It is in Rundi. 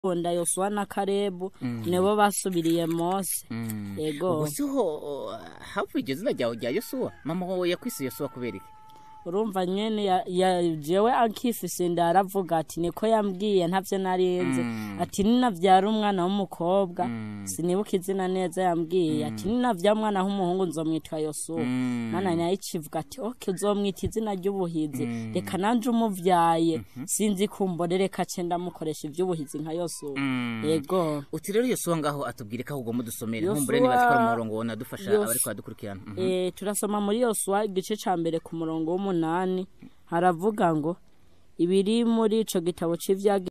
Onda Yosuwa na Karebu nibo basubiriye Mose yego ubwo siho havuye iryo zina ryawe rya yosuwa mama wawe yakwise yosuwa kubera iki urumva nyene ya- ya- jewe ankifise inda aravuga ati niko yambwiye ntavyo narinzi ati ninavyara umwana w'umukobwa sinibuka izina neza yambwiye ati ninavyara umwana w'umuhungu nzomwitwa yosuwa mana nayo icivuga ati oke uzomwita izina ry'ubuhizi reka nanje umuvyaye sinzi kumbore reka ce ndamukoresha ivy'ubuhizi nka yosuwa yego uti rero yosuwa ngaho atubwire ko ahubwo mudusomere Yosuwa- nkumbure niba zikora umurongo wona dufasha Yos- abariko badukurikirana Mhm. Eh, turasoma muri yosuwa igice ca mbere ku murongo w'umunani haravuga ngo ibiri muri ico gitabo c'ivyagiye